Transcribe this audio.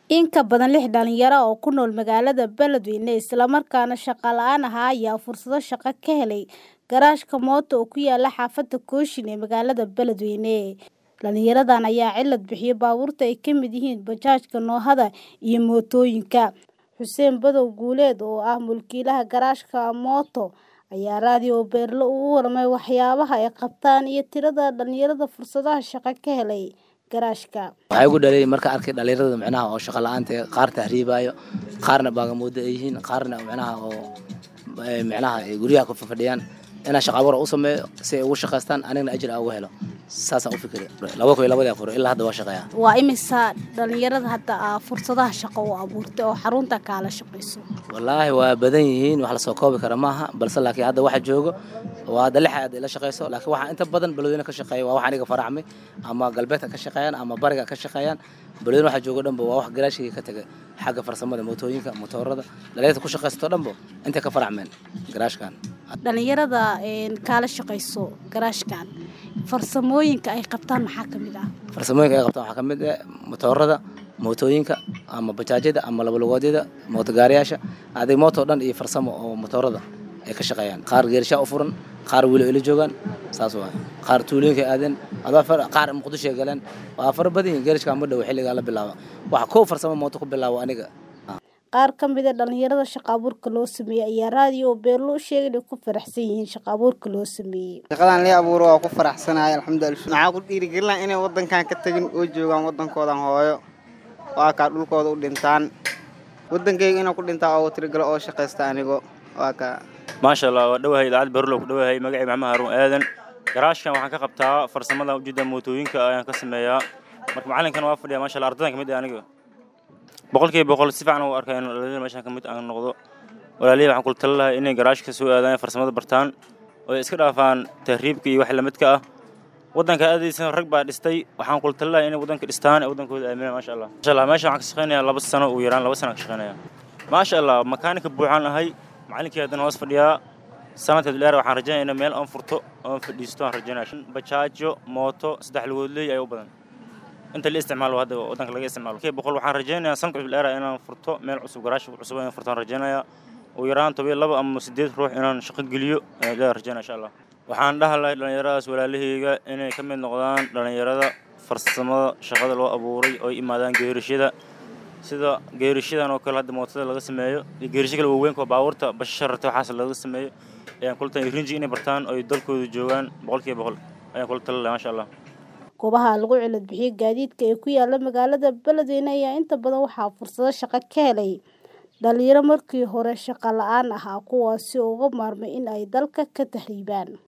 In ka badan lix dhalinyaro ah oo ku nool magaalada Beledweyne isla markaana shaqo la'aan ahaa ayaa fursado shaqo ka helay garaashka mooto oo ku yaala xaafadda Kooshin ee magaalada Beledweyne. Dhalinyaradan ayaa cilad bixiyay baabuurta ay ka mid yihiin bajaajka noohada iyo mootooyinka. Xuseen Badow Guuleed oo ah mulkiilaha garaashka mooto ayaa raadiyo Beerlo uga warramay waxyaabaha ay qabtaan iyo tirada dhalinyarada fursadaha shaqo ka helay garaashka. waxaa igu dhaliyay marka arkay dhalinyarada micnaha oo shaqo la'aanta eh, qaar tahriibaayo qaarna baagamuudo ay yihiin qaarna micnaha oo eh, micnaha ay guryaha ku fadhiyaan inaan shaqo abuur u sameeyo si ay ugu shaqaystaan anigana ajir aan uga helo saasaan u fikiray laba kun iyo labadii afur ilaa hadda waa shaqeeyaa Waa imisa dhalinyarada hadda aa fursadaha shaqo u abuurtay oo xarunta kaala shaqayso. wallaahi waa badan yihiin wax lasoo koobi kara maaha balse laakiin hadda waxa joogo waa hadda lix aad ila shaqayso laakiin waxaa inta badan beledweyne ka shaqeeya waa wax aniga faracmay ama galbeedka ka shaqeeyaan ama bariga ka shaqeeyaan beledweyne waxa joogo dhanba waa wax garaashigii ka tegay xagga farsamada mootooyinka motoorada dhalinyarta ku shaqaysato dhanba intay ka faracmeen garaashkan Dhalinyarada een kaala shaqayso garaashkan farsamooyinka ay qabtaan maxaa ka mid ah. farsamooyinka ay qabtaan waxaa ka mid ah motoorada mootooyinka ama bajaajyada ama labalugoodyada mootogaariyaasha adig mooto dhan iyo farsamo oo motoorada ay ka shaqeeyaan qaar geerishaa u furan qaar weli ila joogaan saas waay qaar tuulooyinka ay aadeen adoo far- qaar muqdisho ay galeen waa fara badan yihiin geerishkaa ma dhow xilligaa la bilaabo waxa kow farsamo mooto ku bilaabo aniga Qaar ka mid ah dhalinyarada shaqo abuurka loo sameeyay ayaa raadiyo Beerlo u sheegay inay ku faraxsan yihiin shaqo abuurka loo sameeyay. shaqadan lii abuuro waa ku faraxsanahay alxamdulilah maxaa ku dhiirigelina inay wadankan ka tagin oo joogaan wadankoodan hooyo waa kaa dhulkooda u dhintaan wadankayga inuu ku dhintaa oo tirigalo oo shaqaysta anigo waa kaa maasha allah waa dhowahay idaacad berlo ku dhowahay magacay maxamed haruun aadan garaashkan waxaan ka qabtaa farsamada ujeeda mootooyinka ayaan ka sameeyaa marka macalinkan waa fadhiya maasha allah ardadan kamid ah aniga boqolkiiba boqol si fiican u arkay in dhalinyarada meeshan kamid aan noqdo walaalihi waxaan kula tali lahaa inay garaashka soo aadaan farsamada bartaan oo ay iska dhaafaan tahriibka iyo wax lamidka ah wadanka aadaysan rag baa dhistay waxaan kula tali lahaa inay wadanka dhistaan ee wadankooda aaminaan maasha allah maasha allah meeshan waxaan ka shaqeynayaa laba sano ugu yaraan laba sano ka shaqeynaya maasha allah makaanika buuxaan ahay macalinkii haddana hoos fadhiyaa sanadka dheer waxaan rajaynaya in meel aan furto oon fadhiisto aan rajaynaya bajaajo mooto saddex lugoodley ayaa u badan inta la isticmaalo hadda wadanka laga isticmaalo kii boqol waxaan rajaynayaa sanadka dheer inaan furto meel cusub garaash cusub inaan furto aan rajaynayaa ugu yaraan toban iyo laba ama sideed ruux inaan shaqo geliyo ayaan rajaynaya insha allah waxaan dhaha lahay dhalinyaradaas walaalahayga inay ka mid noqdaan dhalinyarada farsamada shaqada loo abuuray oo ay imaadaan geerishada sida geerishadan oo kale hadda mootada laga sameeyo iyo geerisho kale waaweynka oo baabuurta bashararta waxaas laga sameeyo ayaan kula tali rinji inay bartaan oo ay dalkooda joogaan boqolkiiba boqol ayaan kula tali lahaa maasha allah Goobaha lagu cilad bixiyay gaadiidka ee ku yaala magaalada Beledweyne ayaa inta badan waxaa fursado shaqo ka helay dhalinyaro markii hore shaqo la'aan ahaa kuwaasi oo uga maarmay in ay dalka ka tahriibaan.